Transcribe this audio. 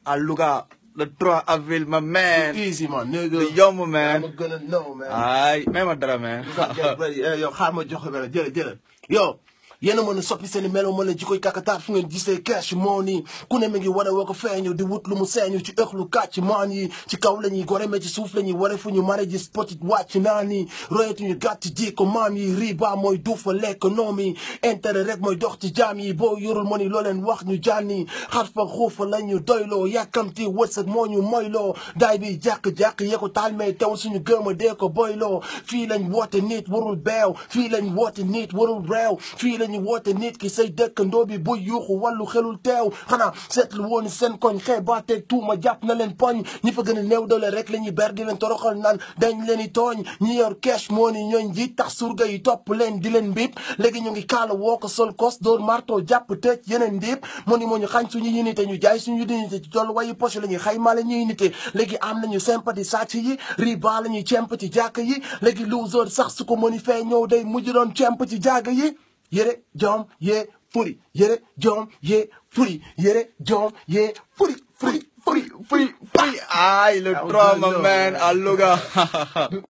à Louga le 3 avril ma man easy man nigga du yomb man I'm gonna know man ay may ma dara man get ready eh, yow xaar ma jox ko benn jële jële yow yéen a mën a soppi seen i melo mën a jikoy kakataar fu ngeen gisee cash money ku ne mi ngi wane woo ko feeñu di wut lu mu seeñu ci ëxlu kàcc maan yi ci kaw la ñuy gore mais ci suuf la ñuy ware fu ñu mare ji spotit wàcc naan yi royetuñu gàtt ji ko maam yi riba mooy duufa lekk noom yi intérêt rek mooy dox ci jaam yi boo yorul mo ni loo leen wax ñu jànni xar fa xuufa la ñu doyloo yàkkamti wërsëg moo ñu moyloo daay bi jàq-jàq yee ko taal mais tew suñu gëm a dee ko boyloo fii lañ woote nit warul beew fii lañ woote nit warul réew fii lañu woote nit ki say dëkkandoo bi buy yuuxu wàllu xelul teew xanaa seetlu woon seen koñ xeebaateeg tuuma jàpp na leen poñ ñi fa gën a néew doole rek la ñuy ber di leen toroxal naan dañ leen i tooñ ñi yor cash moo ni ñooñ ji tax surga yi topp leen di leen mbib léegi ñu ngi kaala woo ko sol kos door marto jàpp tëj yeneen ndiib moo ni moo ñu xañ suñu unité ñu jaay suñu unité ci tollu wayu poche la ñuy xaymaale ñu unité léegi am nañu sympathie sàcc yi riba la ñuy cemp ci jàkk yi léegi loser sax su ko mëni fee ñëw day mujj doon cemp ci jàgg yi yére jom yee furi yére jom yee furi yére jom yee furi furi furi furi ay le 3 ma man à Louga